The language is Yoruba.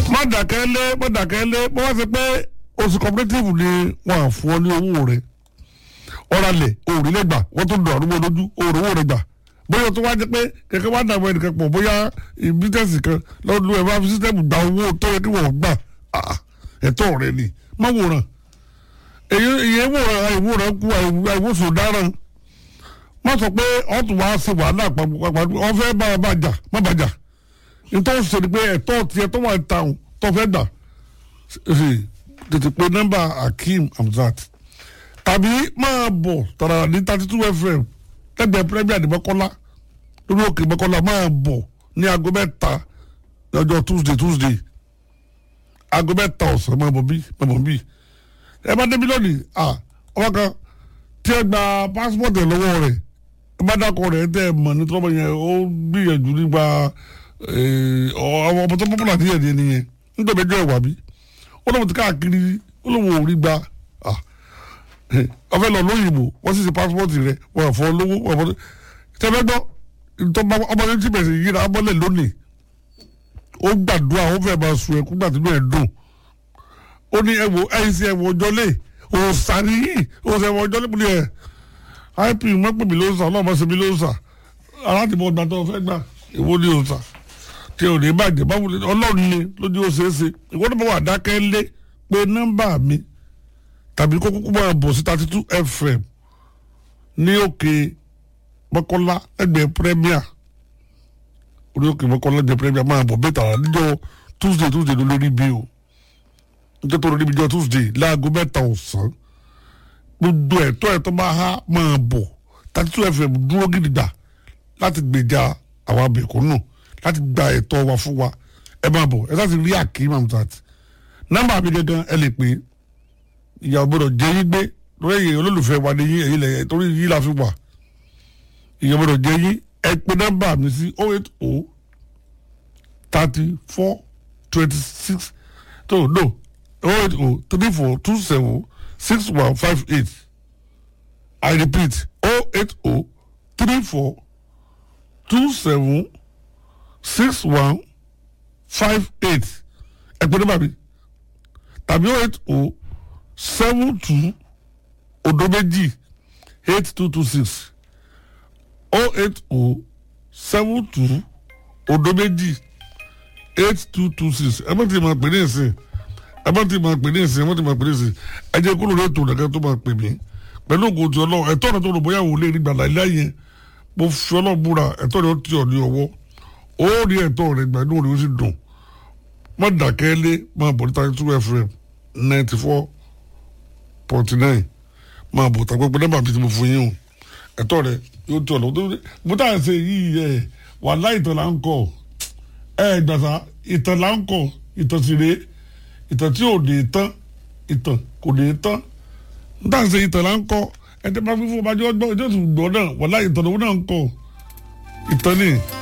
má dàkẹ́ lé má dàkẹ́ lé bó wá sí pé oṣù cooperative ni wọ́n á fún ọ ní owó rẹ̀ ọ̀rọ̀ alẹ̀ òòrì lẹ́gbà wọ́n tún dọ̀ àrùn lójú òòrì owó rẹ̀ gbà bóyá tó wá jẹ́ pé kẹ̀kẹ́ wá dàbọ̀ ẹnìkan pọ̀ bóyá bísẹ̀sì kan lọ́dún ẹ̀ bá fi sísẹ́mù gba owó tó yẹ kí wọ́n gbà Ah, ẹ̀tọ́ rẹ̀ ni má wòran èyí èyí wòran àìwòran kú àìwòsàn dáràn má sọ pé ọ̀tún wá sí wàhálà pàpàpàpà ọ̀fẹ́ bá a bá jà má bàjà nítorí ṣe ni pé ẹ̀tọ́ tiẹ̀ tó wà ta ò tó fẹ́ gbà ṣe tètè pé nọ́mbà Akeem Hamzat tàbí máa bọ̀ tàrà ní thirty two fm lẹ́gbẹ̀ẹ́ premier ní Mọ́kọ́lá lórí òkè Mọ́kọ́lá máa bọ̀ ní aago mẹ́ta lọ́jọ́ Tuesday Tuesday aago mẹ́ta ọ̀sán máa bọ̀ bí máa bọ̀ bí ẹ bá débi lónìí ah ọba kan tí ẹ gba passport ẹ lọ́wọ́ rẹ̀ ẹ bá dákọ̀ rẹ̀ tẹ́ ẹ mọ̀ ní tọ́lọ́mọ yẹn ó gbìyànjú nípa ọmọ ọmọ tó pọ́pọ́lá díẹ̀ díẹ̀ nìyẹn nítorí ẹjọ́ ẹ̀wà bí ó lọ́wọ́ ti káàkiri ó lọ́wọ́ ò rí gba ah ọfẹ́ lọ lóyìnbó wọ́n sì ṣe passport rẹ̀ wọ́n fọ́ lówó wọ́n fọ́ tẹ́fẹ́ gbọ́ ìtọ́ba ọmọdé tí bẹ̀rẹ̀ sí yíra abọ́lẹ̀ lónìí ó gbàdúrà ó fẹ́ máa sun ẹkún gbàtí inú ẹ̀ dùn ó ní ẹwọ ẹyin sí ẹwọ ọjọ́lé òòsàn yìí òòsàn ẹwọ ọjọ́lé múlẹ̀ ẹ̀ ip mọ́pẹ̀mí ló ń sà ọlọ́mọ ṣe mí ló ń sà aládìmọ̀ ọgbà tó fẹ́ gbà èwo ni òòsà tí ò ní bàjẹ́ báwo ni ọlọ́run ni lójú ó ṣeé ṣe ìwọ́n náà wà dákẹ́ lé pé nọ́mbà mi tàbí kó kúkú máa bọ̀ sí thirty two fm ní òkè mọ́kànlá ẹgbẹ́ premier orí òkè mọ́kànlá ẹgbẹ́ premier máa bọ̀ bẹ́ẹ̀ tààrà níjọ́ tuesday tuesday ló lórí bí o níjọ́ tó lórí bí jọ́ tuesday láago mẹ́ta ọ̀sán gbogbo ẹ̀tọ́ ẹ̀tọ́ máa há máa bọ̀ thirty two fm dúró gidigba láti gbèjà àwọn abẹ̀kúnnù láti gba ẹ̀tọ́ wa fún wa ẹ máa bọ̀ ẹ láti rí Akeem Hamzat nọ́mbà mi gangan ẹ lè pè é ìyàwó gbọ́dọ̀ jẹ yín gbé lórí èyí olólùfẹ́ wa ní yín èyí lẹ torí yín la fi wà ìyàwó gbọ́dọ̀ jẹ yín ẹ pè nọ́mbà mi sí oh eight oh thirty four twenty six tó no oh eight oh three four two seven six one five eight I repeat oh eight oh three four two seven six one five eight ẹ pè nọ́mbà mi tàbí oh eight oh seven two odo méjì eight two two six oh eight oh seven two odo méjì eight two two six ẹ bá ti máa pè ní ìsìn ẹ bá ti máa pè ní ìsìn ẹ bá ti máa pè ní ìsìn ẹ jẹ́ kúrò lóòótọ́ nàkẹ́ tó máa pè mí pẹ̀lú ògùn tí ọlọ́run ẹ̀tọ́ rẹ̀ tó rò bóyá òun lè rí gbàdá ilé ayé mo fi ọlọ́run búra ẹ̀tọ́ rẹ̀ ó ti ọ̀ ní ọwọ́ ó rí ẹ̀tọ́ rẹ̀ gbà inú rẹ̀ ó sì dùn má dàkẹ́ lé máa bọ̀ níta two fm ninety four forty nine máa bọ̀ tàgbẹ́ pé nọ́mbà mi ti mo fún yín o ẹ̀tọ́ rẹ yóò tó ọ̀nà tó mo tà ṣe yìí ẹ̀ wà láì ìtàn là ń kọ ẹ̀ gbàsá ìtàn là ń kọ ìtàn sì rèé ìtàn tí ò lè tán ìtàn kò lè tán mo tà ṣe ìtàn là ń kọ ẹ̀ tẹ́ bá fífún ọba jọ́ ọjọ́ ìtàn gbọ́ náà wà láì ìtàn òun náà ń kọ ìtàn ni.